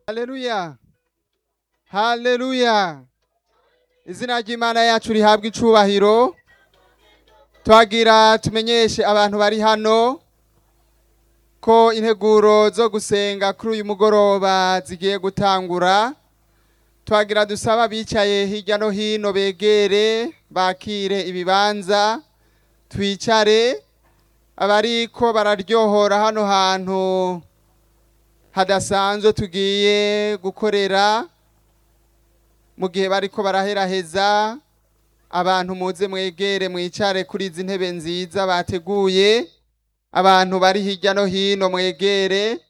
haleluya haleluya izina ry'imana yacu rihabwa icubahiro twagira tumenyeshe abantu bari hano ko integuro zo gusenga kuri uyu mugoroba zigiye gutangura twagira dusaba abicaye hirya no hino begere bakire ibibanza twicare abariko bararyohora hano hantu hadasanzwe tugiye gukorera mu gihe bariko baraheraheza abantu muze mwegere mwicare kuri izi ntebe nziza bateguye abantu bari hirya no hino mwegere